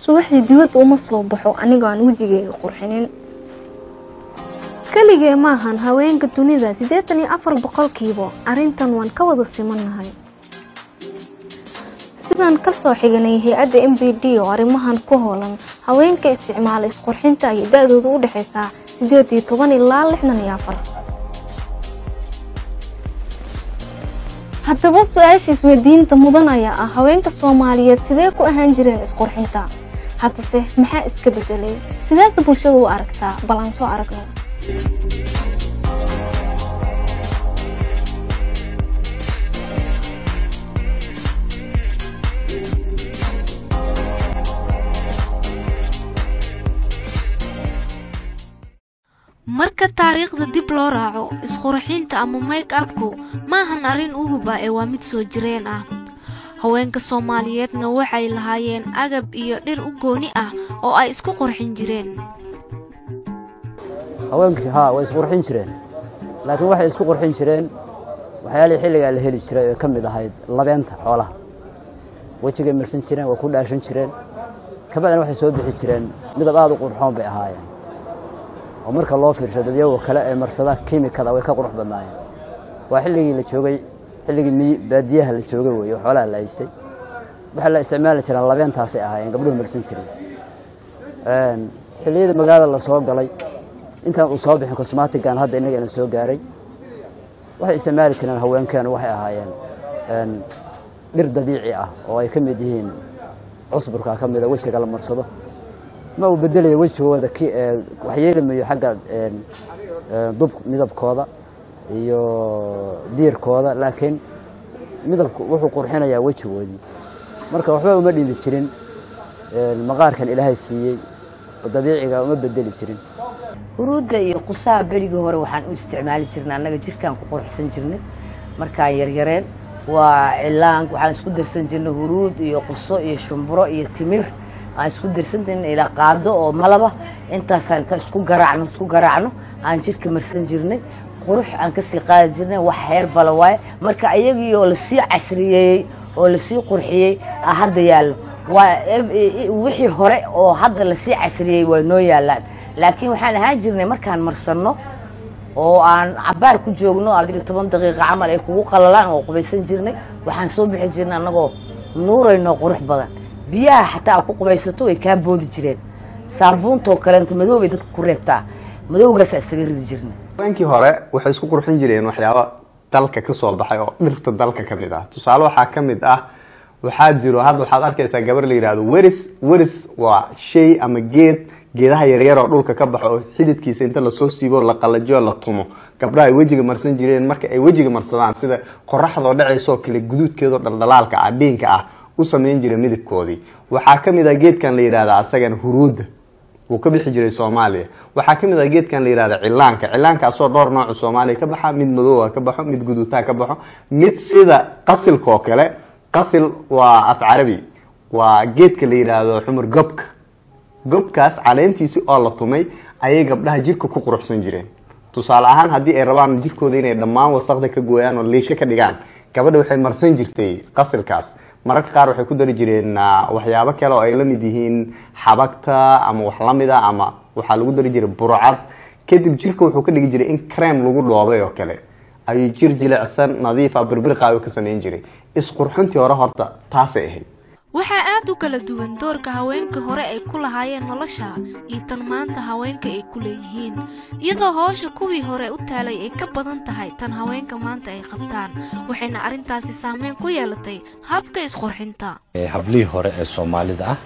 subaxdii dibadda uma soo baxo anigoo aan wejigeyga qurxinin keligee maahan haweenka dunida siddeetan iyo afar boqolkiiba arrintan waan ka wada simannahay sidaan ka soo xiganay hay-adda m b d oo arrimahan ku hoolan haweenka isticmaala isqurxinta ayay da-dooda u dhexaysaa siddeed iyo toban ilaa lixdan iyo afar haddaba su-aasha isweydiinta mudan ayaa ah haweenka soomaaliyeed sidee ku ahaan jireen isqurxinta haddase maxaa iska bedelay sidaase bulshadu u aragtaa bal aan soo aragno marka taariikhda dib loo raaco isqurxinta ama make abku maahan arrin uguba ee waa mid soo jireen ah haweenka soomaaliyeedna waxay lahaayeen agab iyo dhir u gooni ah oo ay isku qurxin jireen haweenkii haa way isqurxin jireen laakiin waxay isku qurxin jireen waxyaalihii xilligaa la heli jiray oo ka mid ahayd labeenta xoolaha wejigay marsan jireen way ku dhaashan jireen kabacdina waxay soo bixi jireen midab aad u qurxoon bay ahaayeen oo marka loo fiirsho dadyago kale ee marsada kimikada way ka qurux badnaayeen waa xilligii la joogay xilligii baadiyaha la joogay wey oo xoolaha la haystay waxaa la isticmaali jireen labeentaasay ahaayeen gabdhuhu marsan jireen xilliyada magaalada la soo galay intaan uu soo bixin cosmatigan hadda innagana soo gaaray waxay isticmaali jireen haweenkeenu waxay ahaayeen dhir dabiici ah oo ay ka mid yihiin cusburka ka mida wejiga la marsado ma uu bedelayo wejigooda waxyeelimayo xagga dub midabkooda iyo diirkooda laakiin midabku wuxuu qurxinayaa wejigoodii marka waxba uma dhimi jirin maqaarkan ilaahay siiyey oo dabiiciga uma bedeli jirin huruudda iyo qusaha berigii hore waxaan u isticmaali jirnay annaga jirkaan ku qurxsan jirnay markaan yaryareen waa cilaan waxaan isku darsan jirnay huruud iyo quso iyo shumburo iyo timir aan isku darsan jirnay ilaa qaado oo malaba intaasaan ka isku garaacno isku garaacno aan jirka marsan jirnay qurux aan kasii qaadi jirnay wax heer bala waaye marka ayagii oo lasii casriyeeyey oo lasii qurxiyey a hadda yaallo waa wixii hore oo hadda lasii casriyey waa noo yaallaan laakiin waxaan ahaan jirnay markaan marsanno oo aan cabaar ku joogno adiga toban daqiiqa camal ay kugu qalalaan oo qubaysan jirnay waxaan soo bixi jirnay annagoo nuurayno qurux badan biyaha xataa aad ku qubaysato way kaa boodi jireen saabuuntoo kaleento madow bay dadka ku reebtaa madowgaasa isaga ridi jirnay haweenkii hore waxay isku qurxin jireen waxyaaba dalka ka soo baxay oo dhirta dalka ka mid ah tusaale waxaa ka mid ah waxaa jiro hadda waxaad arkaysaa gabar la yidhahdo weris weris waa shay ama geed geedaha yaryar oo dhulka ka baxo oo xididkiisa inta lasoo siibo la qalajiyo la tumo gabdhaha ay wejiga marsan jireen marka ay wejiga marsadaan sida qoraxdoo dhacaysoo kale guduudkeedoo dhaldhalaalka ah dhiinka ah u samayn jira midabkoodii waxaa ka mid ah geedkan la yidhahda asagana huruudda wuu ka bixi jiray soomaaliya waxaa ka mid ah geedkan la yidhahda cilaanka cilaankaasoo dhowr noocu soomaaliya ka baxa mid madoowa ka baxo mid guduutaa ka baxo mid sida qasilkaoo kale qasil waa af carabi waa geedka la yidhaahdo xumur gobka gobkaas caleentiisi oo la tumay ayay gabdhaha jirka ku quruxsan jireen tusaale ahaan haddii ay rabaan jirkooda inay dhammaan wasaqda ka gooyaan oo liisho ka dhigaan gabadha waxay marsan jirtay qasilkaas mararka qaar waxay ku dari jireen waxyaabo kale oo ay la mid yihiin xabagta ama wax lamid a ama waxaa lagu dari jiray burcad kadib jirka wuxuu ka dhigi jiray in crem lagu dhoobay oo kale ayuu jir jilicsan nadiifa birbirqaayo ka samayn jiray isqurxintii hore horta taasay ahayd waxaa aad u kala duwan doorka haweenka hore ay ku lahaayeen nolosha iyo tan maanta haweenka ay ku leeyihiin iyadoo howsha kuwii hore u taalay ay ka badan tahay tan haweenka maanta ay qabtaan waxayna arrintaasi saameyn ku yeelatay habka isqurxinta hablihii hore ee soomaalida ah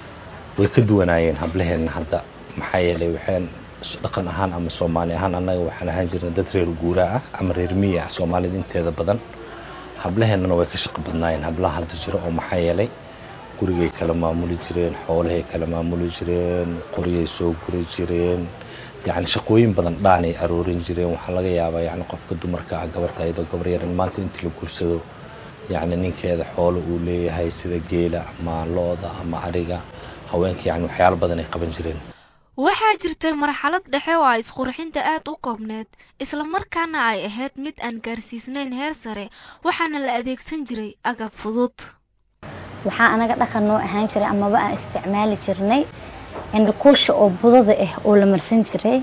way ka duwanaayeen hablaheenna hadda maxaa yeelay waxaan dhaqan ahaan ama soomaali ahaan annaga waxaan ahaan jirnay dad reer guuraa ah ama reer miya ah soomaalida inteeda badan hablaheennana way ka shaqo badnaayeen hablaha hadda jiro oo maxaa yeelay gurigay kala maamuli jireen xoolahay kala maamuli jireen qoryay soo guri jireen yacni shaqooyin badan dhaanay aroorin jireen waxaa laga yaabaa yacni qofka dumarka ah gabarta ayadoo gabar yaran maanta intii la guursado yacni ninkeeda xoolo uu leeyahay sida geela ama lo-da ama ariga haweenka yacni waxyaalo badan ay qaban jireen waxaa jirtay marxalad dhexe oo ay isqurxinta aad u koobneed islamarkaana ay ahayd mid aan gaarsiisnayn heer sare waxaana la adeegsan jiray agab fudud waxaa anaga dhaqan noo ahaan jiray amaba aan isticmaali jirnay indhakuusha oo budada ah oo la marsan jiray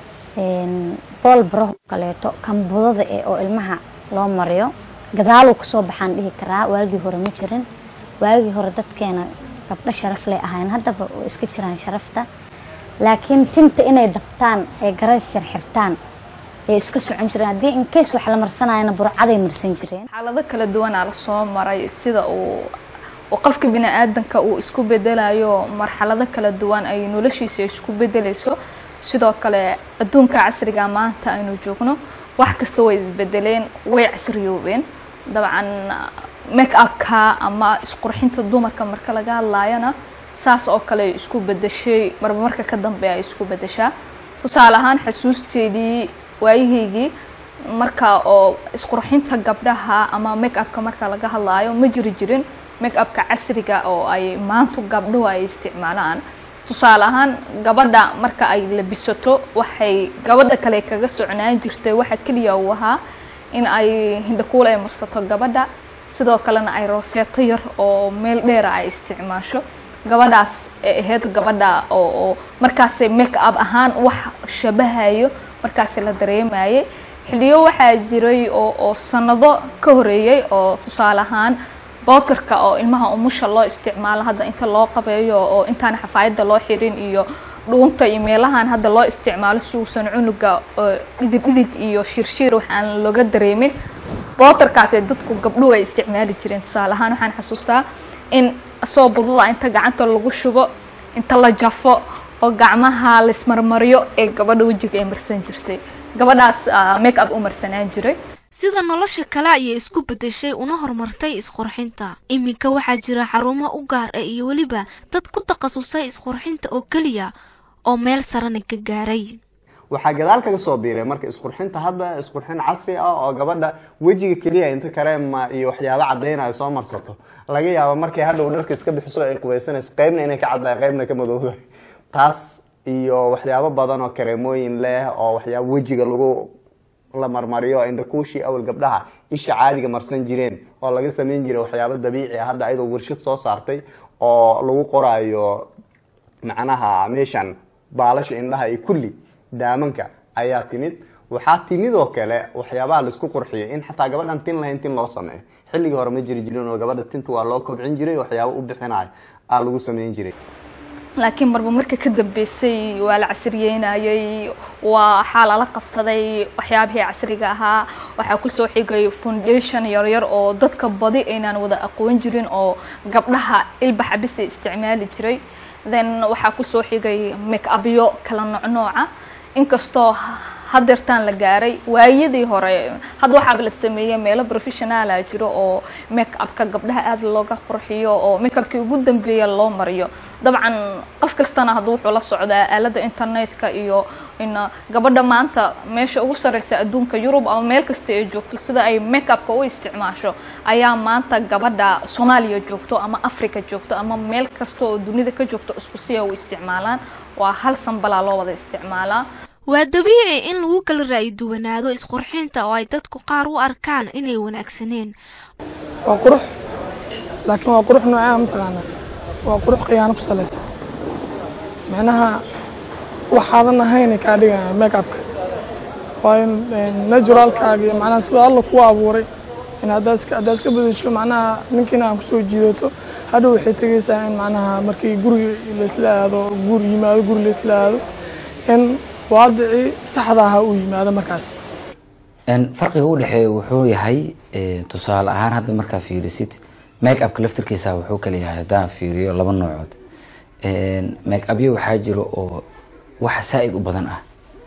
bool baraho kaleeto kan budada ah oo ilmaha loo mariyo gadaaluu kasoo baxaan dhihi karaa waagii hore ma jirin waagii hore dadkeena gabdho sharaf lay ahayn haddaba oo iska jiraan sharafta laakiin tinta inay dabtaan ee garays yar xirtaan ee iska socon jireen haddii inkeys wax la marsanayana burcaday marsan jireen xaalado kala duwanaa la soo maray sida uu uu qofka bini-aadanka uu isku bedelayo marxalado kala duwan ay noloshiisa isku bedelayso sidoo kale adduunka casriga maanta aynu joogno wax kasta way isbedeleen way casriyoobeen dabcan make upka ama isqurxinta dumarka marka laga hadlaayana saas oo kale ay isku bedeshay marba marka ka dambe ay isku bedeshaa tusaale ahaan xasuusteedii waayahaygii marka oo isqurxinta gabdhaha ama make upka marka laga hadlaayo ma jiri jirin make upka casriga oo ay maantu gabdhuhu ay isticmaalaan tusaale ahaan gabadha marka ay labisato waxay gabadha kale kaga socnaan jirtay waxa keliya uu ahaa in ay hindhakuul ay marsato gabadha sidoo kalena ay rooseeto yar oo meel dheera ay isticmaasho gabadhaas ee ahayd gabadha oo oo markaasi make up ahaan wax shabahayo markaasi la dareemayay xilliyo waxaa jiray oo oo sanado ka horeeyey oo tusaale ahaan bootarka oo ilmaha umusha loo isticmaalo hadda inta loo qabeeyo oo intaan xafaayadda loo xirin iyo dhuunta iyo meelahan hadda loo isticmaalo si uusan cunuga dhidid dhidid iyo shirshiir waxaan looga dareemin bootarkaas ee dadku gabdhuhu ay isticmaali jireen tusaale ahaan waxaan xasuustaa in soo budada inta gacanta lagu shubo inta la jafo oo gacmaha laismarmariyo ee gabadha wejiga ay marsan jirtay gabadhaas make up u marsanaan jiray sida nolosha kale ayay isku beddeshay una horumartay isqurxinta iminka waxaa jira xarumo u gaar ah iyo weliba dad ku takhasusay isqurxinta oo keliya oo meel sarana ka gaaray waxaa gadaal kaga soo biiray marka isqurxinta hadda isqurxin casri ah oo gabadha wejiga keliya inta kareema iyo waxyaabo cadaynayo soo marsato laga yaabo markay hadhow dharka iska bixiso ay qubaysanayso qeybna inay ka caddahay qeybna ka madowdahay taas iyo waxyaabo badan oo kareemooyin leh oo waxyaabo wejiga lagu la marmariyo indhakuushii awal gabdhaha isha caadiga marsan jireen oo laga sameyn jiray waxyaabo dabiici ah hadda ayadoo warshad soo saartay oo lagu qoraayo macnaha meeshan baalasha indhaha iyo kulli daamanka ayaa timid waxaa timid oo kale waxyaabaha laisku qurxiyay in xataa gabadhan tin lahayn tin loo sameeyo xilligii hore ma jiri jirin oo gabadha tinta waa loo kobcin jiray waxyaabo u bixinayo aa lagu sameyn jiray laakiin marba marka ka dambeysay waa la casriyeynayay waxaa lala qabsaday waxyaabihii casriga ahaa waxaa kusoo xigay foundation yaryar oo dadka badi aynaan wada aqoon jirin oo gabdhaha ilbaxa bisay isticmaali jiray then waxaa kusoo xigay make upyo kala nocnooca inkastoo hadeertaan la gaaray waayadii hore hadda waxaaba la sameeyey meelo professionaala jiro oo make upka gabdhaha aada looga qurxiyo oo make upkii ugu dambeeya loo mariyo dabcan qof kastana hadduu wuxuu la socdaa aalada internetka iyo in gabadha maanta meesha ugu sareysa adduunka yurub ama meel kasta ay joogto sida ay make upka u isticmaasho ayaa maanta gabadha soomaaliya joogto ama africa joogto ama meel kasta oo dunida ka joogto isku siya u isticmaalaan waa hal sanbalaa loo wada isticmaalaa waa dabiici in lagu kala ra'yi duwanaado isqurxinta oo ay dadku qaar u arkaan inay wanaagsaneen waa qurux laakiin waa qurux noocea mataqaanaa waa qurux khiyaano ku salaysan micnaha waxaadan ahayn kaa dhigaya make upka waayo naturalkaaga iyo macnaha sidoo alla kugu abuuray in haddaad iska haddaad iska bedesho macnaha ninkiina aan kusoo jiidato hadhow waxay tegaysaa in macnaha markii guriga laysla aado guri yimaado guri laysla aado in waadicii saxda ahaa uu yimaado markaas farqiga u dhexeeya wuxuu yahay tusaale ahaan hadda markaa fiirisid make upka laftirkiisa wuxuu kala yahay haddaan fiiriyo laba noocood make upyo waxaa jiro oo wax saa-id u badan ah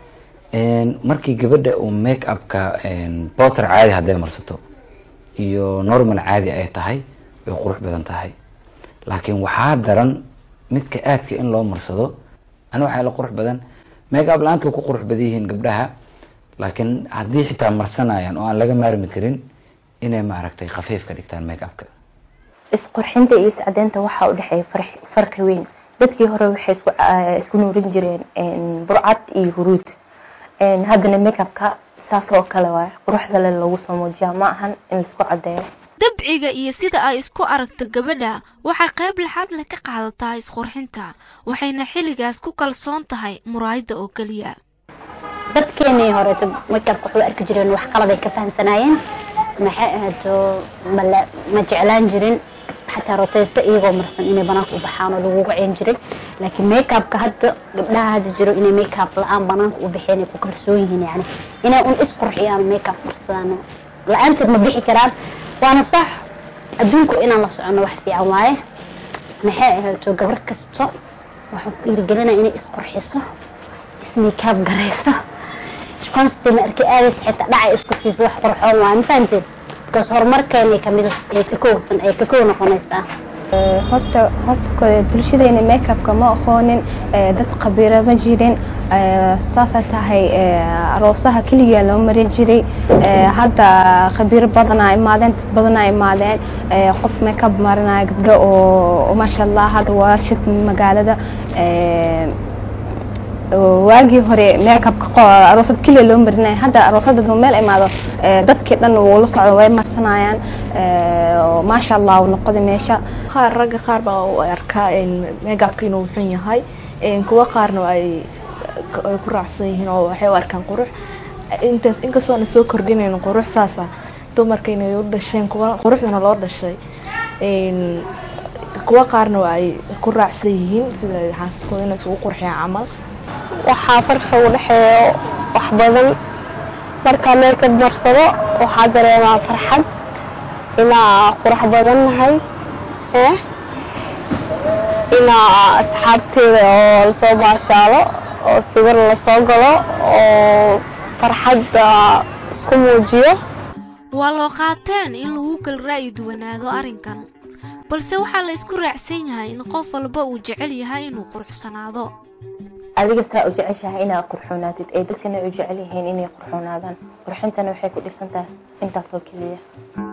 markii gabadha uu make upka boter caadi hadday marsato iyo normal caadi ay tahay way qurux badan tahay laakiin waxaa daran midka aadka in loo marsado ani waxaa la qurux badan make up la-aanta way ku qurux badan yihiin gabdhaha laakiin haddii xitaa marsanayaan oo aan laga maarmi karin inay maaragtay khafiif ka dhigtaan make upka isqurxinta iyo iscadeynta waxaa u dhexeeya farqi weyn dadkii hore waxay isku nuurin jireen burcad iyo huruud haddana make upka saas oo kale waay quruxda le lagu soo muujiyaa ma ahan in laisku cadeeyo dabciga iyo sida ay isku aragto gabadha waxay qayb laxaad leh ka qaadataa isqurxinta waxayna xilligaas ku kalsoon tahay muraayadda oo keliya dadkeenii horeeto makeabka waxu arki jireen wax qaladay ka fahamsanaayeen maxay ahaato mala ma jeclaan jirin xataa roteyse iyagoo marsan inay banaanka u baxaan oo laguga ceen jiray laakiin makeabka hadda gabdhaha hadda jiro inay makeup la-aan banaanka u baxeen ay ku kalsoon yihiin yani inay un isqurxiyaan makeup marsadaan la-aanteed ma bixi karaan waana sax adduunku inaan la socono wax fiican waaye maxay ahaato gabar kasto waxaan ku dhiirigelinaya inay isqurxiso ismakeup garayso shaqaantii ma arkay aadays xitaa dhacay iska siiso wax qurxoon waaye ma fahanteen because horumarkeena kamid ay ka koogsan ay ka koog noqonaysaa horta horta bulshadeena makeupka ma aqoonin dad khabiiro ma jirin saasa tahay aroosaha keliya loo marin jiray hadda khabiiro badanaa imaadeen dad badanaa imaadeen qof makeup marinaya gabdho oo maasha allah hadda warshad magaalada waagii hore makeupka aroosad keliya loo marinaya hadda aroosada duu meel imaado dadkii dhan wuu la socdo way marsanayaan maasha allah uu noqday meesha qaar ragga qaar baa u arkaa makeupka inuu xun yahay kuwa qaarna ay ku raacsan yihiin oo waxay u arkaan qurux intaas inkastoo na soo kordhinayn qurux saasa dumarka inay u dhasheen kuwa quruxdana loo dhashay kuwa qaarna waa ay ku raacsan yihiin sida xaasaskooda inay isugu qurxiyaan camal waxaa farqi u dhexeeyo wax badan markaa meelka marsado waxaa dareemaa farxad inaa qurux badan nahay inaa asxaabteeda oo lasoo baashaalo oo sawir lasoo galo oo farxadda isku muujiyo waa loo qaateen in lagu kala ra'yi duwanaado arrinkan balse waxaa la isku raacsan yahay in qof walba uu jecel yahay inuu quruxsanaado adiga saa u jeceshahay inaad qurxoonaatid ee dadkana u jecel yihiin inay qurxoonaadaan qurxintana waxay ku dhisantaas intaasoo keliya